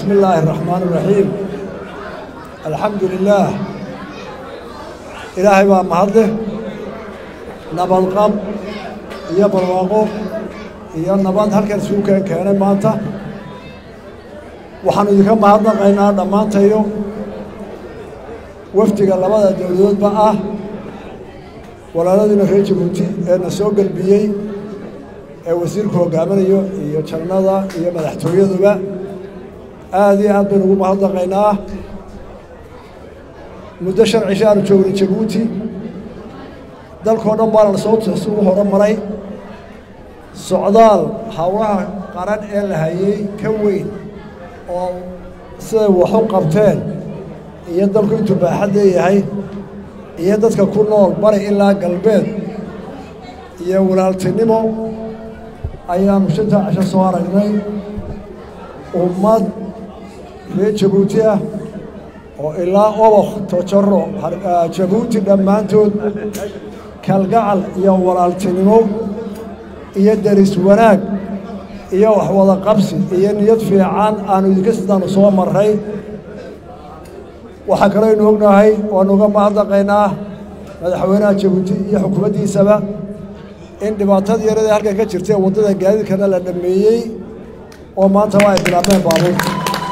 بسم الله الرحمن الرحيم الحمد لله إلهي baa mahadleh nabadqab iyo barwaaqo iyo nabad halkan isugu keen keenay maanta waxaanu idinka mahadnaqaynaa dhammaantayo wafdiga labada dowladoodba ah walaaladiina reer jabuuti ee na soo gelbiyey ee wasiirku hogaaminayo iyo jannada iyo madaxtooyaduba aad iyo aad baynu ugu mahadnaqaynaa muddo shan cisho aanu joognay jabuuti dalkao dhan baana soo isugu horo maray socdaal howlaha qaran ee la hayey ka weyn oo siday waxu qabteen iyo dalku intuu baaxad leeyahay iyo dadka ku nool bari ilaa galbeed iyo walaaltinimo ayaanu shantaa cisho soo aragnay ummad reer jabuuti ah oo ilaa obok tojaro jabuuti dhammaantood kalgacal iyo walaaltinimo iyo deris wanaag iyo waxwada qabsi iyo niyad fiican aanu idinka sidaanu soo marray waxaa kalooynu ognahay waanu uga mahadnaqaynaa madaxweynaha jabuuti iyo xukuumaddiisaba in dhibaatadii yarada halkan ka jirtay waddada gaadiidkana la dhammeeyey oo maanta waa ay bilaabeen baabuurta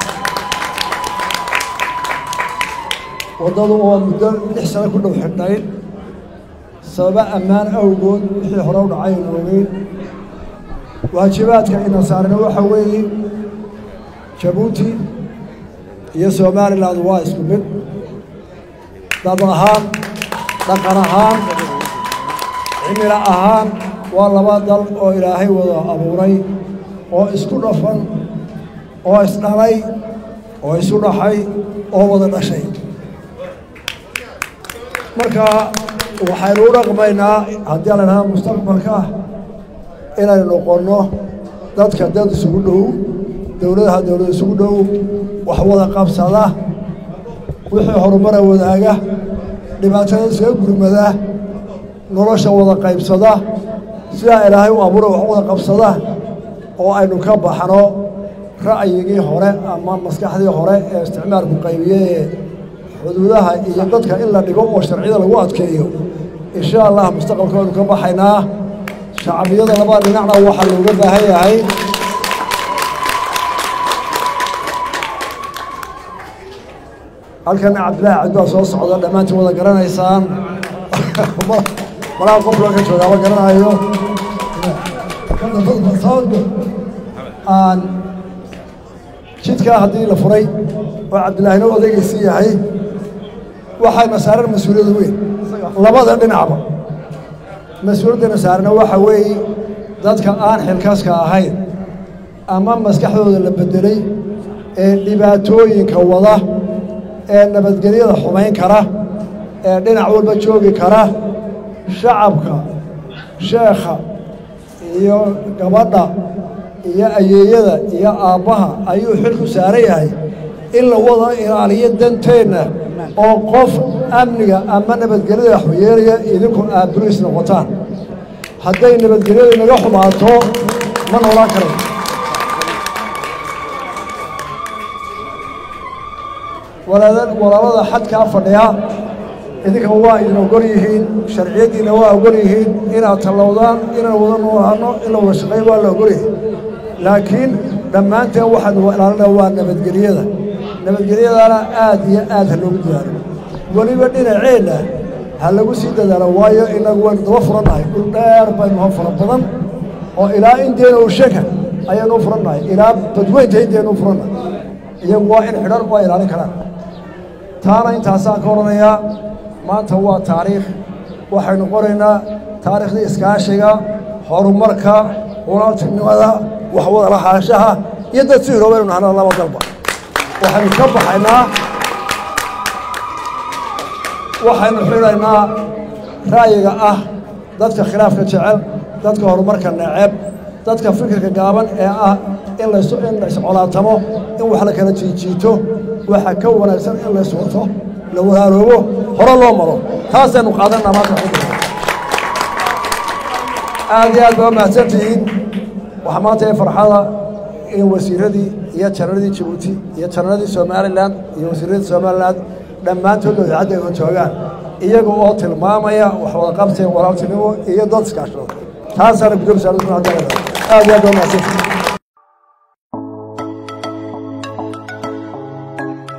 waddadu oo muddo lix sano ku dhow xidhnayd sababa ammaan awgood wixii hore u dhacay aynu ogeyn waajibaadka ina saarna waxa weeye jabuuti iyo somalilan waa isku mid dad ahaan dhaqan ahaan cimilo ahaan waa laba dal oo ilaahay wada abuuray oo isku dhafan oo isdhalay oo isu dhaxay oo wada dhashay marka waxaynu u dhaqmaynaa haddii la dhahaa mustaqbalka inaynu noqonno dadka dad isugu dhow dowladaha dowlad isugu dhow wax wada qabsada wixii horumara wadaaga dhibaatada isaga gurmada nolosha wada qaybsada sidaa ilaahay u abuura wax wada qabsada oo aynu ka baxno ra'yigii hore ama maskaxdii hore ee isticmaalku qaybiyey xuduudaha iyo dadka in la dhigo oo sharciyada lagu adkeeyo insha allah mustaqbalka waynu ka baxaynaa shacbiyada labada dhinacna waxaa looga baahan yahay halkana cabdillaahi cabdi baa soo socda dhammaantiin wada garanaysaan malaha qof loo ka joogaaba garanayo aan jidkaa haddii la furay oo cabdillaahina odaygiisii yahay waxayna saaran mas-uuliyada weyn labada dhinacba mas-uuliyaddana saarana waxa weeye dadka aan xilkaaska ahayn ama maskaxdooda la beddelay ee dhibaatooyinka wada ee nabadgelyada xumayn kara ee dhinac walba joogi kara shacabka sheekha iyo gabadha iyo ayeeyada iyo aabbaha ayuu xilku saaran yahay in la wada ilaaliyo danteenna oo qof amniga ama nabadgelyada waxyeelaya idinku aad buriis noqotaan hadday nabadgelyadu inaga xumaato ma noolaan karan walaalada xadkaa fadhiya idinka waa idin ogol yihiin sharciyaddiina waa ogol yihiin inaad tallowdaan inaan wada noolaano in la wada shaqeyn waa la ogol yihiin laakiin dhammaanteen waxaanu ilaalina waa nabadgelyada nabadgelyadana aad iyo aad ha loogu dadaalo weliba dhinaceenna ha lagu sii dadaalo waayo inagu waynu daba furannahay dhul dheer baynu ho fara badan oo ilaa inteena ushaka ayaanu u furannahay ilaa badweynta inteenu u furannahay iyagu waa in xidhan waa ilaalin karaan taana intaasaan ka odhanayaa maanta waa taariikh waxaynu qoraynaa taariikhdii iskaashiga horumarka walaaltinimada waxwada lahaanshaha iyo dad si hiroobaynu nahna laba dalba waxaynu ka baxaynaa waxaynu xidhaynaa ra'yiga ah dadka khilaafka jecel dadka horumarka neceb dadka fikirka gaaban ee ah in las in la iscolaatamo in wax la kala jiijiito waxa ka wanaagsan in la iswato la walaaloobo hore loo maro taasaynu qaadanaa maanta aad iyo aad baa mahadsantihiin waxaa maanta ee farxada iyo wasiiradii iyo janaradii jabuuti iyo janaradii somalilan iyo wasiiradii somalilan dhammaantood idaacadda ay joogaan iyaga oo tilmaamaya wax wada qabsiga walaaltinimo iyo dad iskaashado taasaana gudoomiya aad iyo aad waa mahadsan